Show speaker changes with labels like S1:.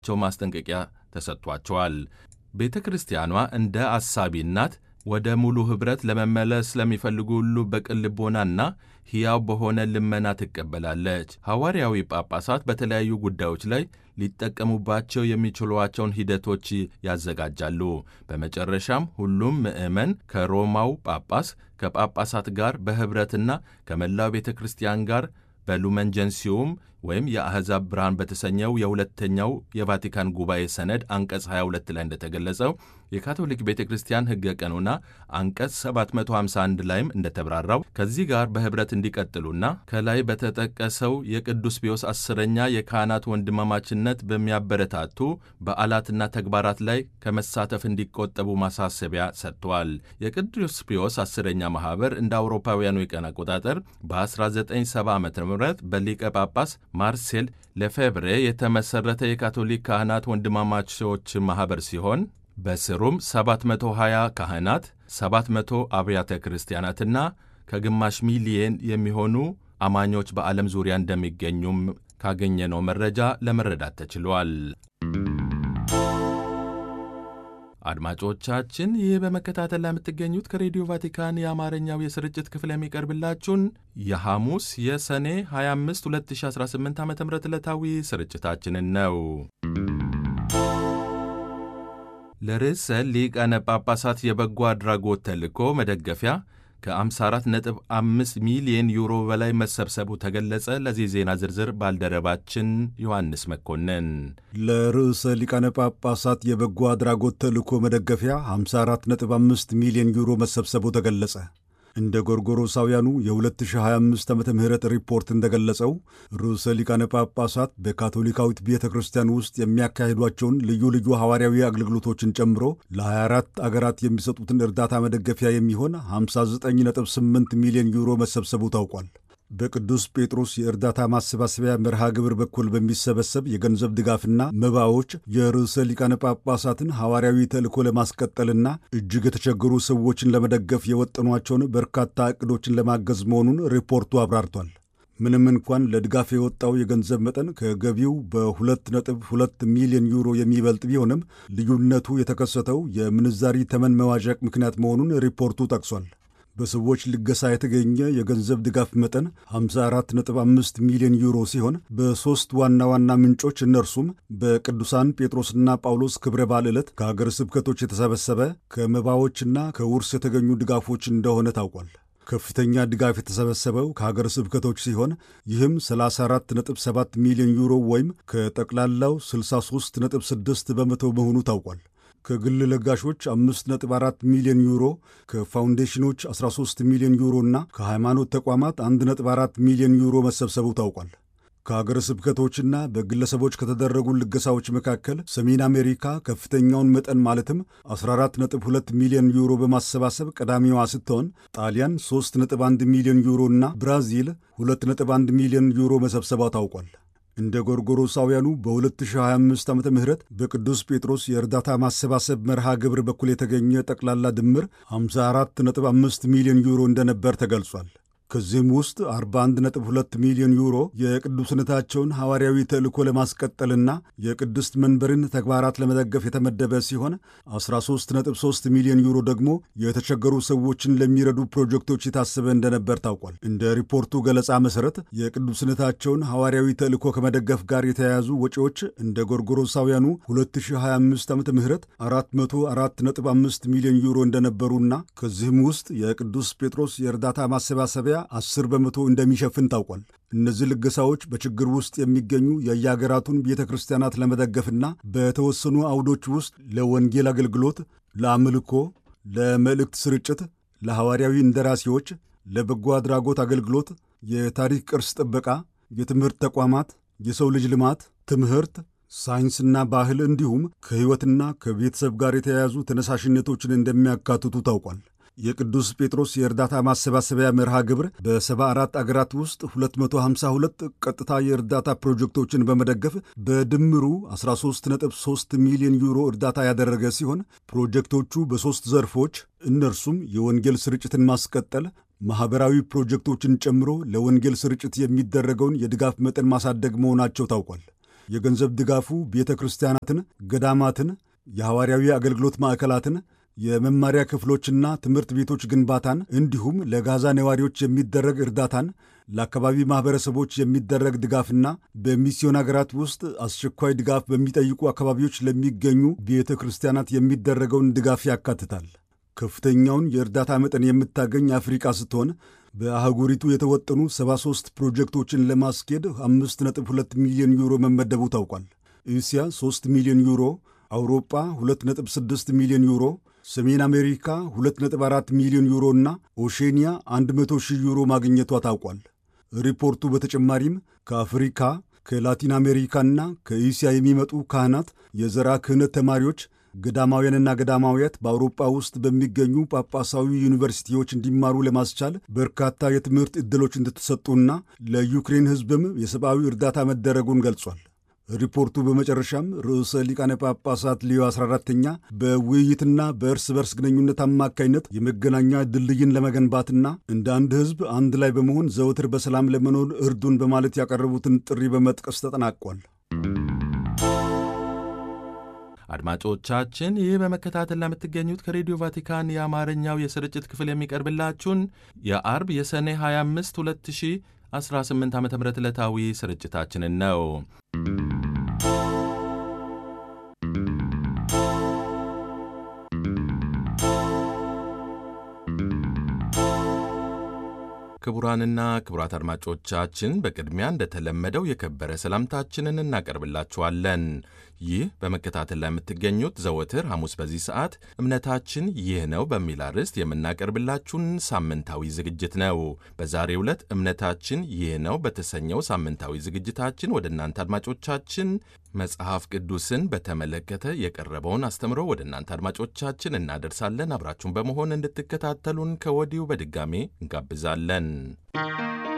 S1: እንዲኖራቸው ማስጠንቀቂያ ተሰጥቷቸዋል። ቤተ ክርስቲያኗ እንደ አሳቢ እናት ወደ ሙሉ ኅብረት ለመመለስ ለሚፈልጉ ሁሉ በቅን ልቦናና ሕያው በሆነ ልመና ትቀበላለች። ሐዋርያዊ ጳጳሳት በተለያዩ ጉዳዮች ላይ ሊጠቀሙባቸው የሚችሏቸውን ሂደቶች ያዘጋጃሉ። በመጨረሻም ሁሉም ምዕመን ከሮማው ጳጳስ ከጳጳሳት ጋር በኅብረትና ከመላው ቤተ ክርስቲያን ጋር በሉመን ጀንሲዩም ወይም የአሕዛብ ብርሃን በተሰኘው የሁለተኛው የቫቲካን ጉባኤ ሰነድ አንቀጽ 22 ላይ እንደተገለጸው የካቶሊክ ቤተ ክርስቲያን ሕገ ቀኖና አንቀጽ 751 ላይም እንደተብራራው ከዚህ ጋር በኅብረት እንዲቀጥሉና ከላይ በተጠቀሰው የቅዱስ ፒዮስ አስረኛ የካህናት ወንድማማችነት በሚያበረታቱ በዓላትና ተግባራት ላይ ከመሳተፍ እንዲቆጠቡ ማሳሰቢያ ሰጥቷል። የቅዱስ ፒዮስ አስረኛ ማኅበር እንደ አውሮፓውያኑ የቀን አቆጣጠር በ1970 ዓ ም በሊቀ ጳጳስ ማርሴል ለፌብሬ የተመሠረተ የካቶሊክ ካህናት ወንድማማቾች ማኅበር ሲሆን በስሩም 720 ካህናት፣ 700 አብያተ ክርስቲያናትና ከግማሽ ሚሊየን የሚሆኑ አማኞች በዓለም ዙሪያ እንደሚገኙም ካገኘነው መረጃ ለመረዳት ተችሏል። አድማጮቻችን ይህ በመከታተል ላይ የምትገኙት ከሬዲዮ ቫቲካን የአማርኛው የስርጭት ክፍል የሚቀርብላችሁን የሐሙስ የሰኔ 25 2018 ዓ ም ዕለታዊ ስርጭታችንን ነው። ለርዕሰ ሊቃነ ጳጳሳት የበጎ አድራጎት ተልእኮ መደገፊያ ከ54.5 ሚሊዮን ዩሮ በላይ መሰብሰቡ ተገለጸ። ለዚህ ዜና ዝርዝር ባልደረባችን ዮሐንስ መኮንን።
S2: ለርዕሰ ሊቃነ ጳጳሳት የበጎ አድራጎት ተልእኮ መደገፊያ 54.5 ሚሊዮን ዩሮ መሰብሰቡ ተገለጸ። እንደ ጎርጎሮሳውያኑ የ2025 ዓመተ ምህረት ሪፖርት እንደገለጸው ርዕሰ ሊቃነ ጳጳሳት በካቶሊካዊት ቤተ ክርስቲያን ውስጥ የሚያካሂዷቸውን ልዩ ልዩ ሐዋርያዊ አገልግሎቶችን ጨምሮ ለ24 አገራት የሚሰጡትን እርዳታ መደገፊያ የሚሆን 59.8 ሚሊዮን ዩሮ መሰብሰቡ ታውቋል። በቅዱስ ጴጥሮስ የእርዳታ ማሰባሰቢያ መርሃ ግብር በኩል በሚሰበሰብ የገንዘብ ድጋፍና መባዎች የርዕሰ ሊቃነ ጳጳሳትን ሐዋርያዊ ተልእኮ ለማስቀጠልና እጅግ የተቸገሩ ሰዎችን ለመደገፍ የወጠኗቸውን በርካታ ዕቅዶችን ለማገዝ መሆኑን ሪፖርቱ አብራርቷል። ምንም እንኳን ለድጋፍ የወጣው የገንዘብ መጠን ከገቢው በ2.2 ሚሊዮን ዩሮ የሚበልጥ ቢሆንም ልዩነቱ የተከሰተው የምንዛሪ ተመን መዋዠቅ ምክንያት መሆኑን ሪፖርቱ ጠቅሷል። በሰዎች ልገሳ የተገኘ የገንዘብ ድጋፍ መጠን 54.5 ሚሊዮን ዩሮ ሲሆን በሦስት ዋና ዋና ምንጮች እነርሱም በቅዱሳን ጴጥሮስና ጳውሎስ ክብረ በዓል ዕለት ከአገር ስብከቶች የተሰበሰበ ከመባዎችና ከውርስ የተገኙ ድጋፎች እንደሆነ ታውቋል። ከፍተኛ ድጋፍ የተሰበሰበው ከሀገር ስብከቶች ሲሆን ይህም 34.7 ሚሊዮን ዩሮ ወይም ከጠቅላላው 63.6 በመቶ መሆኑ ታውቋል። ከግል ለጋሾች 5.4 ሚሊዮን ዩሮ፣ ከፋውንዴሽኖች 13 ሚሊዮን ዩሮ እና ከሃይማኖት ተቋማት 1.4 ሚሊዮን ዩሮ መሰብሰቡ ታውቋል። ከአገረ ስብከቶችና በግለሰቦች ከተደረጉ ልገሳዎች መካከል ሰሜን አሜሪካ ከፍተኛውን መጠን ማለትም 14.2 ሚሊዮን ዩሮ በማሰባሰብ ቀዳሚዋ ስትሆን ጣሊያን 3.1 ሚሊዮን ዩሮ እና ብራዚል 2.1 ሚሊዮን ዩሮ መሰብሰቧ ታውቋል። እንደ ጎርጎሮሳውያኑ በ2025 ዓ ም በቅዱስ ጴጥሮስ የእርዳታ ማሰባሰብ መርሃ ግብር በኩል የተገኘ ጠቅላላ ድምር 54.5 ሚሊዮን ዩሮ እንደነበር ተገልጿል። ከዚህም ውስጥ 41.2 ሚሊዮን ዩሮ የቅዱስነታቸውን ሐዋርያዊ ተልእኮ ለማስቀጠልና የቅድስት መንበርን ተግባራት ለመደገፍ የተመደበ ሲሆን 13.3 ሚሊዮን ዩሮ ደግሞ የተቸገሩ ሰዎችን ለሚረዱ ፕሮጀክቶች የታሰበ እንደነበር ታውቋል። እንደ ሪፖርቱ ገለጻ መሠረት የቅዱስነታቸውን ሐዋርያዊ ተልእኮ ከመደገፍ ጋር የተያያዙ ወጪዎች እንደ ጎርጎሮሳውያኑ 2025 ዓ ም 404.5 ሚሊዮን ዩሮ እንደነበሩና ከዚህም ውስጥ የቅዱስ ጴጥሮስ የእርዳታ ማሰባሰቢያ 10 በመቶ እንደሚሸፍን ታውቋል። እነዚህ ልገሳዎች በችግር ውስጥ የሚገኙ የየአገራቱን ቤተ ክርስቲያናት ለመደገፍና በተወሰኑ አውዶች ውስጥ ለወንጌል አገልግሎት፣ ለአምልኮ፣ ለመልእክት ስርጭት፣ ለሐዋርያዊ እንደራሴዎች፣ ለበጎ አድራጎት አገልግሎት፣ የታሪክ ቅርስ ጥበቃ፣ የትምህርት ተቋማት፣ የሰው ልጅ ልማት፣ ትምህርት፣ ሳይንስና ባህል እንዲሁም ከሕይወትና ከቤተሰብ ጋር የተያያዙ ተነሳሽነቶችን እንደሚያካትቱ ታውቋል። የቅዱስ ጴጥሮስ የእርዳታ ማሰባሰቢያ መርሃ ግብር በ74 አገራት ውስጥ 252 ቀጥታ የእርዳታ ፕሮጀክቶችን በመደገፍ በድምሩ 13.3 ሚሊዮን ዩሮ እርዳታ ያደረገ ሲሆን ፕሮጀክቶቹ በሦስት ዘርፎች እነርሱም የወንጌል ስርጭትን ማስቀጠል፣ ማኅበራዊ ፕሮጀክቶችን ጨምሮ ለወንጌል ስርጭት የሚደረገውን የድጋፍ መጠን ማሳደግ መሆናቸው ታውቋል። የገንዘብ ድጋፉ ቤተ ክርስቲያናትን፣ ገዳማትን፣ የሐዋርያዊ አገልግሎት ማዕከላትን የመማሪያ ክፍሎችና ትምህርት ቤቶች ግንባታን እንዲሁም ለጋዛ ነዋሪዎች የሚደረግ እርዳታን ለአካባቢ ማኅበረሰቦች የሚደረግ ድጋፍና በሚስዮን አገራት ውስጥ አስቸኳይ ድጋፍ በሚጠይቁ አካባቢዎች ለሚገኙ ቤተ ክርስቲያናት የሚደረገውን ድጋፍ ያካትታል። ከፍተኛውን የእርዳታ መጠን የምታገኝ አፍሪቃ ስትሆን በአህጉሪቱ የተወጠኑ 73 ፕሮጀክቶችን ለማስኬድ 5.2 ሚሊዮን ዩሮ መመደቡ ታውቋል። እስያ 3 ሚሊዮን ዩሮ፣ አውሮጳ 2.6 ሚሊዮን ዩሮ ሰሜን አሜሪካ 2.4 ሚሊዮን ዩሮ እና ኦሼኒያ 100 ሺህ ዩሮ ማግኘቷ ታውቋል። ሪፖርቱ በተጨማሪም ከአፍሪካ ከላቲን አሜሪካና ከእስያ የሚመጡ ካህናት፣ የዘራ ክህነት ተማሪዎች፣ ገዳማውያንና ገዳማውያት በአውሮፓ ውስጥ በሚገኙ ጳጳሳዊ ዩኒቨርሲቲዎች እንዲማሩ ለማስቻል በርካታ የትምህርት ዕድሎች እንደተሰጡና ለዩክሬን ሕዝብም የሰብአዊ እርዳታ መደረጉን ገልጿል። ሪፖርቱ በመጨረሻም ርዕሰ ሊቃነ ጳጳሳት ሊዮ 14ተኛ በውይይትና በእርስ በርስ ግንኙነት አማካይነት የመገናኛ ድልድይን ለመገንባትና እንደ አንድ ሕዝብ አንድ ላይ በመሆን ዘወትር በሰላም ለመኖር እርዱን በማለት ያቀረቡትን ጥሪ በመጥቀስ ተጠናቋል።
S1: አድማጮቻችን ይህ በመከታተል ለምትገኙት ከሬዲዮ ቫቲካን የአማርኛው የስርጭት ክፍል የሚቀርብላችሁን የአርብ የሰኔ 25 2018 ዓ ም ዕለታዊ ስርጭታችንን ነው። ክቡራንና ክቡራት አድማጮቻችን በቅድሚያ እንደተለመደው የከበረ ሰላምታችንን እናቀርብላችኋለን። ይህ በመከታተል ላይ የምትገኙት ዘወትር ሐሙስ በዚህ ሰዓት እምነታችን ይህ ነው በሚል አርዕስት የምናቀርብላችሁን ሳምንታዊ ዝግጅት ነው። በዛሬው ዕለት እምነታችን ይህ ነው በተሰኘው ሳምንታዊ ዝግጅታችን ወደ እናንተ አድማጮቻችን መጽሐፍ ቅዱስን በተመለከተ የቀረበውን አስተምሮ ወደ እናንተ አድማጮቻችን እናደርሳለን። አብራችሁን በመሆን እንድትከታተሉን ከወዲሁ በድጋሜ እንጋብዛለን።